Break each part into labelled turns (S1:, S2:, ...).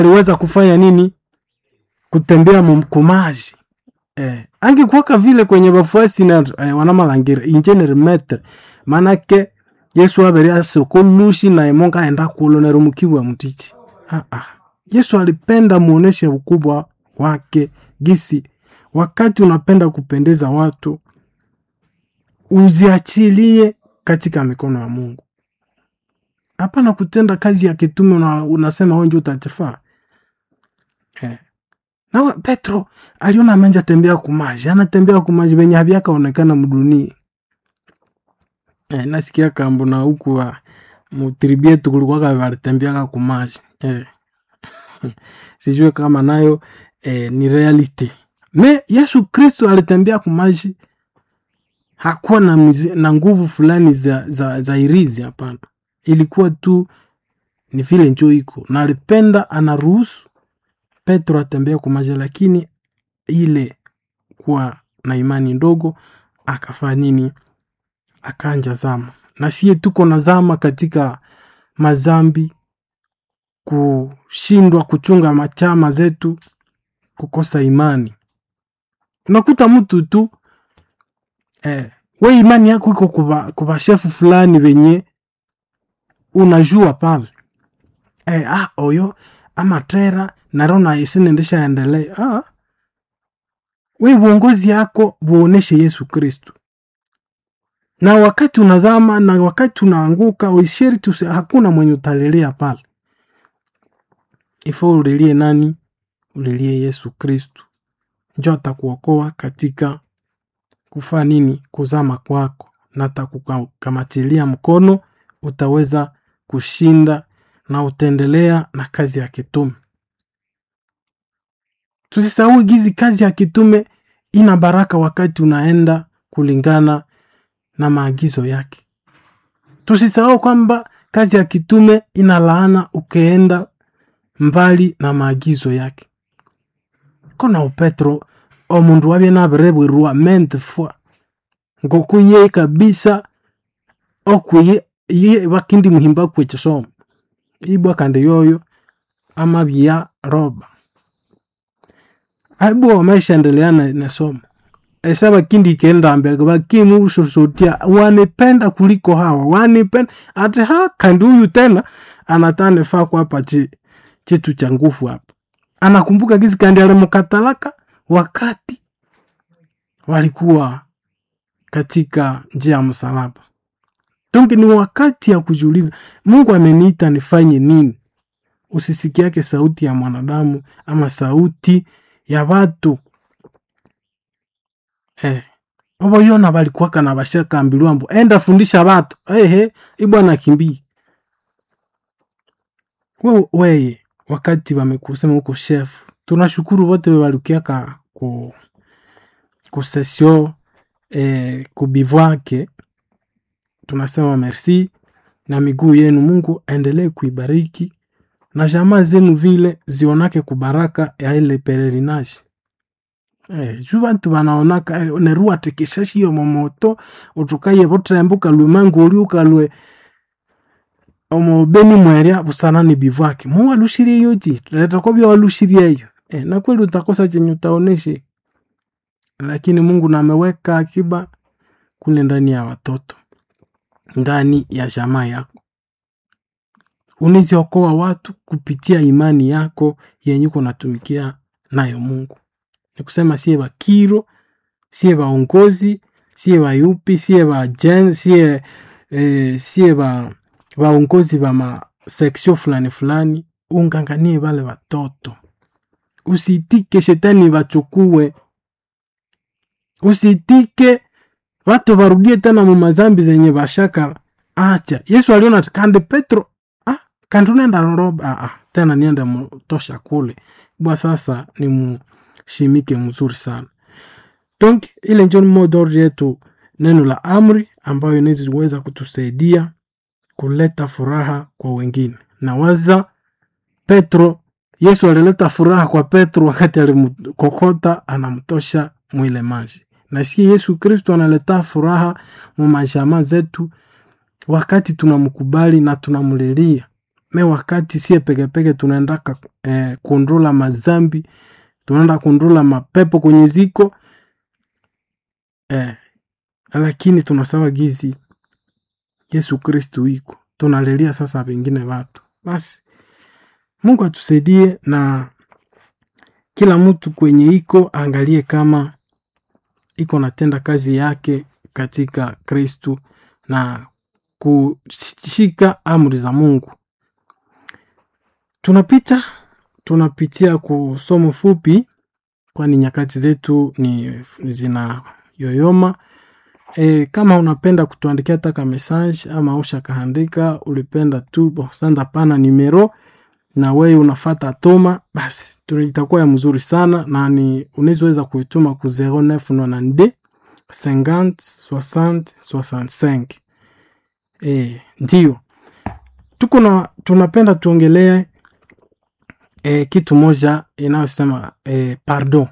S1: aliweza kufanya nini? Kutembea mumkumaji eh, angekuwaka vile kwenye bafuasi na eh, wanamalangira injeneri metre manake yesu abere asokolushi na emonga aenda kulonera mukibwa mutichi ah, ah. yesu alipenda muoneshe ukubwa wake gisi wakati unapenda kupendeza watu uziachilie katika mikono ya mungu hapana kutenda kazi ya kitume una, unasema wenje utatefaa eh. na petro aliona amenja tembea kumaji anatembea kumaji venye havyakaonekana mdunia eh, nasikia kambo na huku wa mutribi yetu kulikuwaka valitembeaka kumaji eh. sijue kama nayo eh, ni reality me yesu kristo alitembea kumaji hakuwa na, mize, na nguvu fulani za, za, za irizi hapana ilikuwa tu ni vile njo iko na alipenda anaruhusu petro atembea kumaji lakini ile kuwa na imani ndogo akafaa nini akanja zama na sie tuko na zama katika mazambi kushindwa kuchunga machama zetu kukosa imani unakuta mtu tu eh, we imani yako iko kuba, kuba shefu fulani venye unajua pale eh, ah, oyo amatera narona isinendesha endelee ah. we uongozi yako buoneshe yesu kristu na wakati unazama na wakati unaanguka uishiriti hakuna mwenye utalilia pale ifo ulilie nani ulilie yesu kristu njo atakuokoa katika kufaa nini kuzama kwako na atakukamatilia mkono utaweza kushinda na utaendelea na kazi ya kitume tusisahau gizi kazi ya kitume ina baraka wakati unaenda kulingana na maagizo yake tusisahau kwamba kazi ya kitume ina laana ukienda mbali na maagizo yake kona upetro omundu wabye nabirebwerwa mente fwa ngokuye kabisa okuye ye bakindi muhimba kwekisomo ibwa kandi yoyo amabya roba aibu wameshaendelea na, na somo esa bakindi kendambe bakimu sosotia wanipenda kuliko hawa wanipenda ati ha kandi huyu tena anatane faa kwapa chi, chitu cha nguvu hapa anakumbuka gizi kandi alimukatalaka wakati walikuwa katika njia ya msalaba donge ni wakati ya kujiuliza mungu ameniita nifanye nini usisikiake sauti ya mwanadamu ama sauti ya watu eh. oboyona balikuwaka na bashakambilwa mbu enda fundisha batu ehe ibwana kimbii we, weye wakati wamekusema huko chef tunashukuru wote walukiaka ku kusesio eh, kubivwake tunasema merci na miguu yenu mungu aendelee kuibariki na jamaa zenu vile zionake kubaraka ya ile pelerinage eh, ju bantu banaonaka eh, nerua tekeshashi momoto utukaye botrembuka lwemangu uli ukalwe omobeni mwerya busanani bivwake muwalushirie yoji leta bya walushirie hiyo eh, na kweli utakosa chenye utaoneshe lakini mungu nameweka akiba kule ndani ya watoto ndani ya jamaa yako uniziokoa watu kupitia imani yako yenye uko natumikia nayo mungu ni kusema sie bakiro sie baongozi sie bayupi sie bajen sie eh, sie ba baongozi ba maseksio fulani fulani unganganie bale watoto usitike shetani bachukue usitike watu warudie tena mumazambi zenye bashaka acha yesu aliona kandi petro ah, kandi unaenda roba ah, ah, tena niende mutosha kule bwa sasa ni mushimike mzuri sana donc ile njo modor yetu neno la amri ambayo inaweza kutusaidia kuleta furaha kwa wengine na waza petro yesu alileta furaha kwa petro wakati alimkokota anamtosha mwile maji nasikia yesu kristo analeta furaha mu mashama zetu wakati tunamkubali na tunamlilia me wakati sie pekepeke tunaendaka eh, kundula mazambi tunaenda kundula mapepo kwenye ziko eh, lakini tunasawa gizi yesu kristu iko tunalelia sasa vengine watu basi mungu atusaidie na kila mtu kwenye iko angalie kama iko natenda kazi yake katika kristu na kushika amri za mungu tunapita tunapitia kusomo fupi kwani nyakati zetu ni zina yoyoma e, kama unapenda kutuandikia taka message ama ushakaandika ulipenda tu bo sanda pana nimero na wewe unafata toma basi itakuwa ya mzuri sana na ni unaweza kuituma ku 0992 50 60 65 e, ndio tuko na tunapenda tuongelee e, kitu moja inayosema e, pardon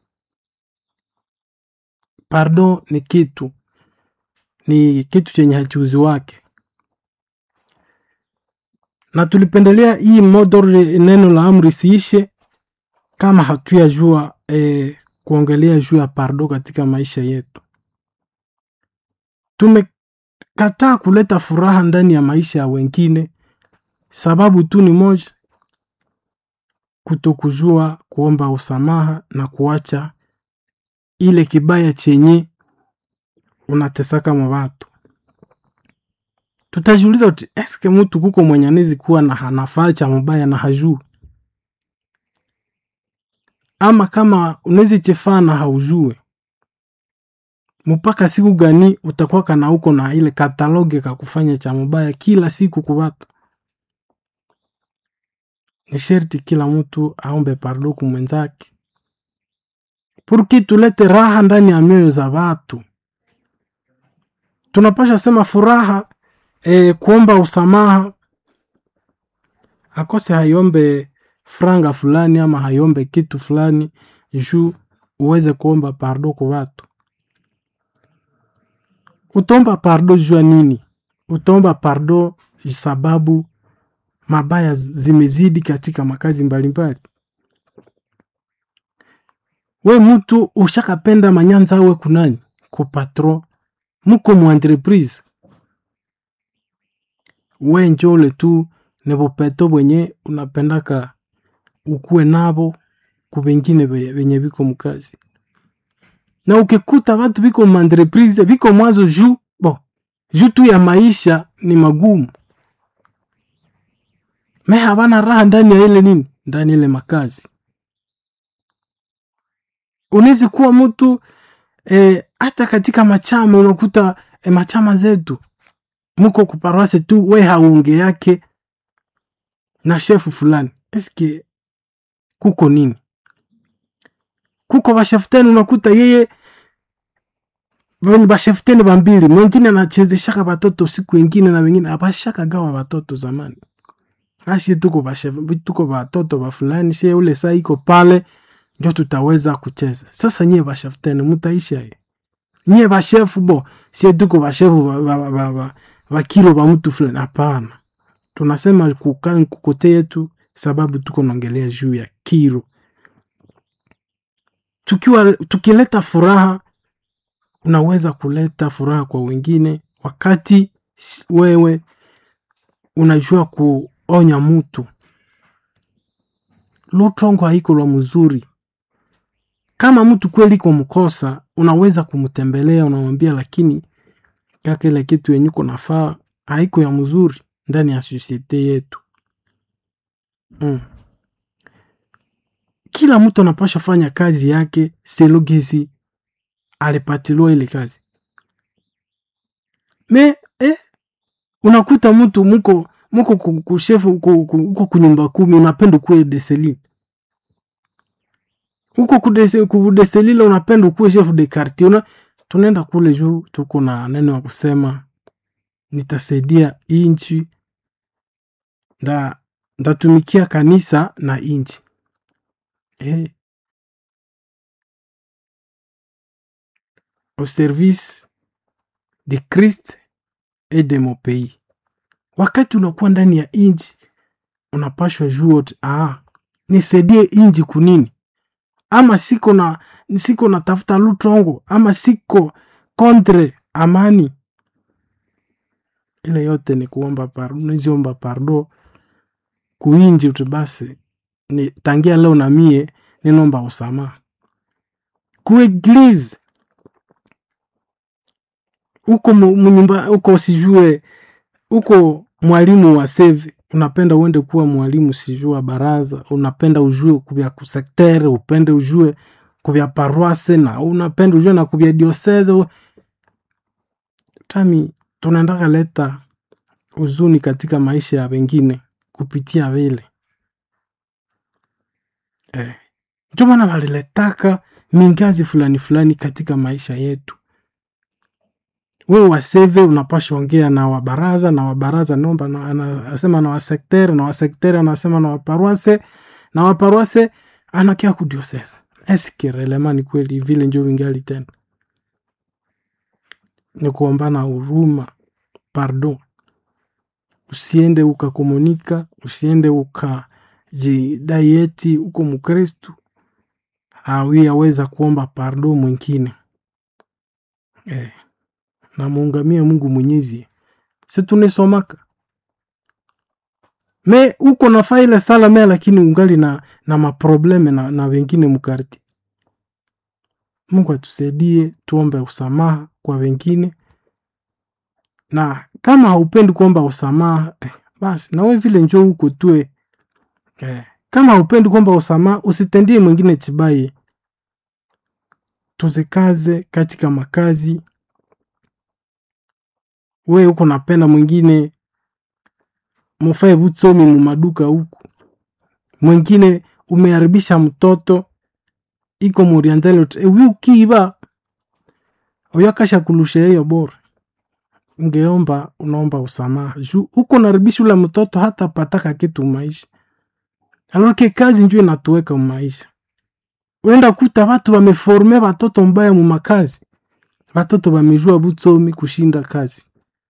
S1: pardon ni kitu ni kitu chenye hachuzi wake na tulipendelea hii modor neno la amri siishe kama hatuyajua e, kuongelea juu ya pardo katika maisha yetu tumekataa kuleta furaha ndani ya maisha ya wengine sababu tu ni moja kutokujua kuomba usamaha na kuacha ile kibaya chenye unatesaka mwa watu tutajiuliza uti eske mtu kuko mwenye anezi kuwa na hanafaa cha mubaya na hajuu ama kama unezi chefaa na haujue mpaka siku gani utakuwa kana uko na ile kataloge ka kufanya cha mubaya kila siku kuwatu ni sherti kila mtu aombe pardo kumwenzake purki tulete raha ndani ya mioyo za watu tunapasha sema furaha e, kuomba usamaha akose hayombe franga fulani ama hayombe kitu fulani juu uweze kuomba pardo kwa watu utaomba pardo jua nini utaomba pardo sababu mabaya zimezidi katika makazi mbalimbali we mtu ushakapenda manyanza awe kunani ku patron muko mu entreprise we njole tu ni bupeto bwenye unapendaka ukuwe nabo ku bengine benye biko mukazi na ukikuta watu biko mu entreprise biko mwazo juu bo juu tu ya maisha ni magumu me habana raha ndani ya ile nini ndani ile makazi unawezi kuwa mtu e, hata katika machama unakuta e, machama zetu muko kuparwase tu we haunge yake na shefu fulani eske kuko nini kuko bashefuteni unakuta yeye bashefuteni bambili mwingine anachezeshaka batoto siku ingine na wengine abashaka gawa batoto zamani asi tuko bashef, tuko batoto ba fulani sie ule saa iko pale ndio tutaweza kucheza sasa nyie bashefuteni mutaisha ye nyie bashefu bo sie tuko bashefu bakilo ba, ba, ba, ba, ba mtu fulani hapana tunasema kukaa kukote yetu sababu tuko naongelea juu ya kiro tukiwa tukileta furaha unaweza kuleta furaha kwa wengine wakati wewe unajua kuonya mtu lutongo haiko lwa mzuri kama mtu kweli iko mkosa unaweza kumtembelea unamwambia lakini kaka ile kitu yenye uko nafaa haiko ya mzuri ndani ya sosiete yetu mm. kila mtu anapasha fanya kazi yake selogisi alipatiliwa ile kazi me eh, unakuta mtu muko muko kushefu uko kunyumba kumi unapenda ukuwe deseline huko kudeselile unapenda ukuwe chef de quartier una tunaenda kule juu tuko na neno ya kusema nitasaidia inchi nda ndatumikia kanisa na inchi eh. au service de Christ et de mon pays. Wakati unakuwa ndani ya inchi unapashwa jua oti ah, nisaidie inji kunini ama siko na siko natafuta lutongo ama siko kontre amani ile yote ni kuomba par- niziomba pardo kuinji uti basi ni tangia leo na mie ninomba usamaha kueglize uko mu- munyumba uko sijue uko mwalimu wa seve unapenda uende kuwa mwalimu sijue wa baraza unapenda ujue kuvya kusektere upende ujue kuvya paroise na unapenda ujue na kuvya dioseze tami tunaendaka leta huzuni katika maisha ya wengine kupitia vile eh. ndio maana waliletaka mingazi fulani fulani katika maisha yetu wewe waseve unapasha ongea na wabaraza na wabaraza nomba na- anasema na wasektere na wasektere anasema na waparuase na waparuase anakia kudiosesa eske relema ni kweli vile njo vingali tena ni kuombana huruma pardon usiende ukakomunika usiende ukajidai eti uko mkristu awi aweza kuomba pardon mwingine eh, na muungamie mungu mwenyezi si tunisomaka me uko nafaa ile sala me lakini ungali na, na maprobleme na, na wengine mkarti mungu atusaidie tuombe usamaha kwa wengine na kama haupendi kuomba usamaha eh, basi nawe vile njo huko tue eh, kama haupendi kuomba usamaha usitendie mwingine chibai tuzikaze katika makazi we huko napenda mwingine mufae butsomi mumaduka huku mwingine umeharibisha mtoto iko muriandele ewi ukiiba uyakasha kulusha hiyo bora ungeomba unaomba usamaha juu uko naribisha ule mtoto hata pataka kitu maisha alorke kazi njo inatuweka maisha uenda kuta watu wameforme watoto mbaya mumakazi watoto wamejua butsomi kushinda kazi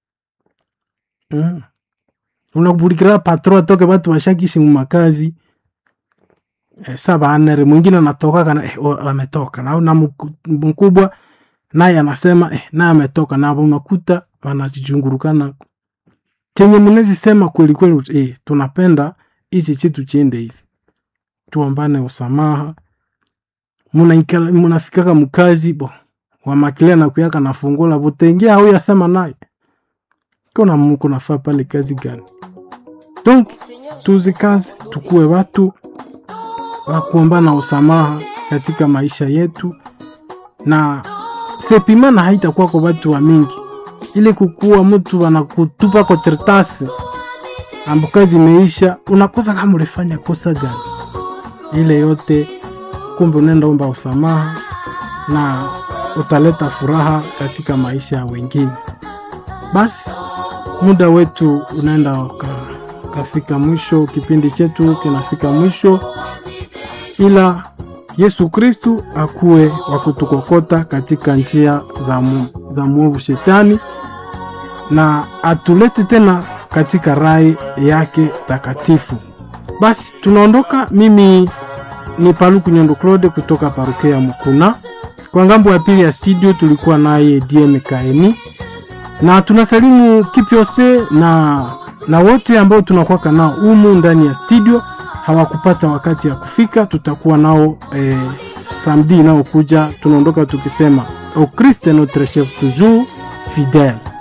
S1: mm. unakubulikira patro atoke watu washakishi mumakazi eh, sa baanere mwingine anatoka kana eh, o- ametoka na, na mku- mkubwa naye anasema eh, naye ametoka na unakuta wanajichungurukana chenye mnezi sema kweli kweli eh, tunapenda hichi chitu chiende hivi tuombane usamaha munaikala- munafikaka mkazi bo wamakilia na kuyaka nafungula butengia au yasema naye kona muko nafaa pale kazi gani donc tuzikaze tukuwe watu wa kuombana usamaha katika maisha yetu na sepimana haitakuwa kwa watu wa mingi ili kukuwa mtu anakutupa kwa chertasi ambo kazi imeisha unakosa kama ulifanya kosa gani ile yote kumbe unaenda omba usamaha na utaleta furaha katika maisha ya wengine basi muda wetu unaenda uka, ukafika mwisho kipindi chetu kinafika mwisho ila yesu kristu akuwe wa kutukokota katika njia za, mu, za mwovu shetani na atulete tena katika rai yake takatifu basi tunaondoka mimi ni paluku nyondo claude kutoka paruke ya mkuna kwa ngambo ya pili ya studio tulikuwa naye dm kaeni na tunasalimu kipyose na na wote ambao tunakuwaka nao umu ndani ya studio hawakupata wakati ya kufika tutakuwa nao eh, samedi inayokuja tunaondoka tukisema au christ est notre chef toujours fidèle